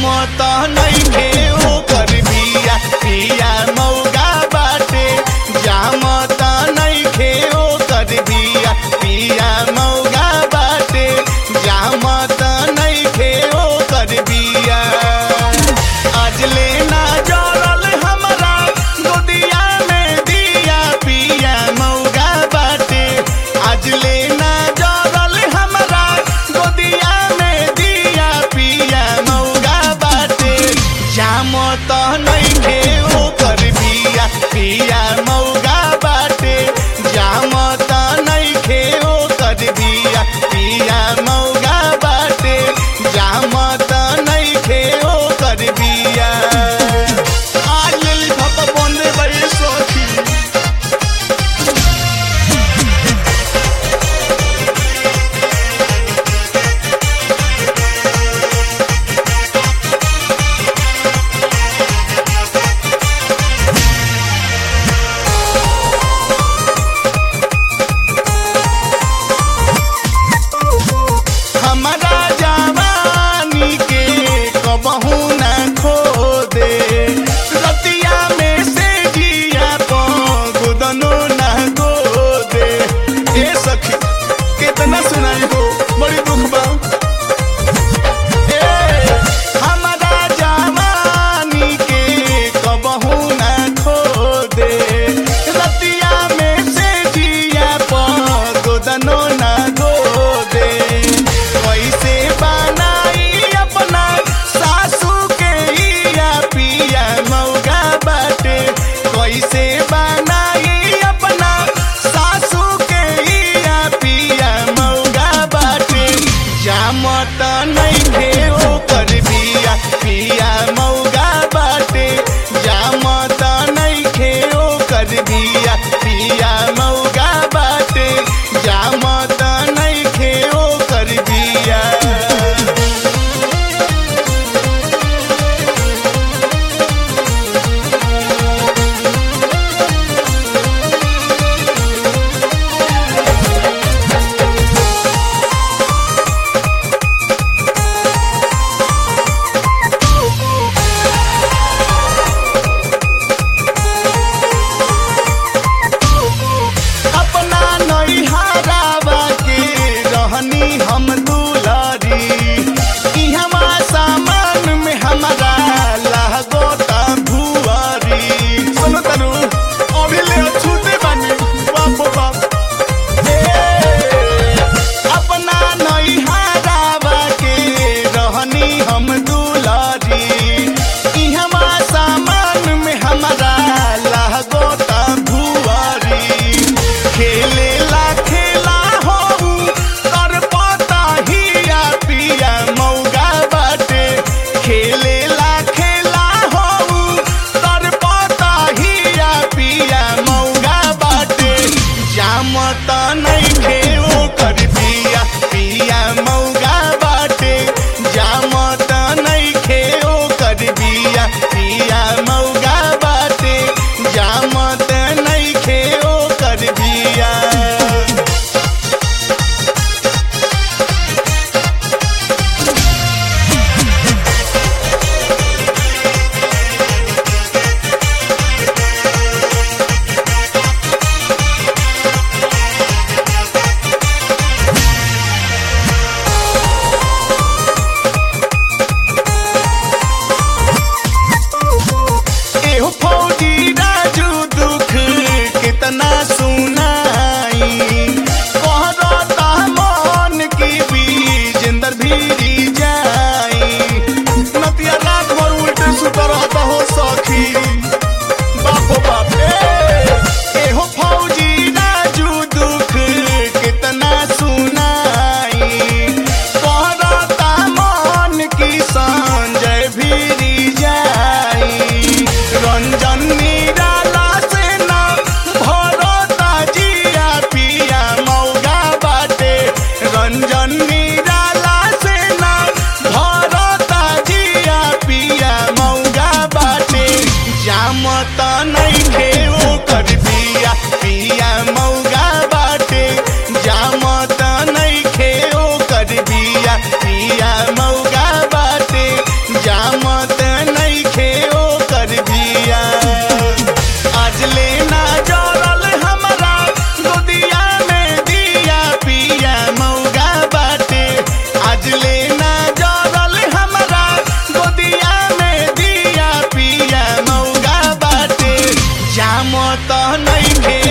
जाम त नइखे ओकर बिया पिया मौगा बाटे जाम त नइखे ओकर बिया पिया मौगा बाटे जाम त नइखे ओकर बिया आज लेना जरल हमरा गोदिया में दिया पिया मौगा बाटे आज लेना जरल हमरा गोदिया में दिया पिया मौगा बाटे जाम त नइखे ओकर बिया पिया मौगा बाटे जाम त नइखे ओकर बिया पिया मौगा बाटे जाम त नइखे ओकर बिया आज लेली भप बंदे बड़ी सोची हमारा जवानी के कबहू न खो दे रतिया में से जिया गुदनो न गो दे ए सखी कितना सुनाई हो बड़ी दुख बा ए, हमारा जवानी के कबहू न खो दे रतिया में से जिया गुदनो न गो दे कैसे बनाई अपना सासू के इया पिया मौगा बाटे कैसे बनाई अपना सासू के इया पिया मौगा बाटे जाम त नइखे ओकर बिया पिया मौगा बाटे जाम त नइखे ओकर बिया पिया मौगा बाटे जाम त नइखे ओकर बिया अपना नैहरावा के रहनी हम दुलारी इहवा सामान में हमारा लागोता भुआरी सुनो तनु अभी ले छूटे बानी बाप बाप ए, अपना नैहरावा के रहनी हम दुलारी इहवा सामान में हमारा लागोता भुआरी खेले ला खेला हो कर पता हिया पिया मौगा बाटे खेले ला खेला हो कर पता हिया पिया मौगा बाटे जाम त नइखे ओकर बिया पिया मौगा बाटे जाम त काम त नइखे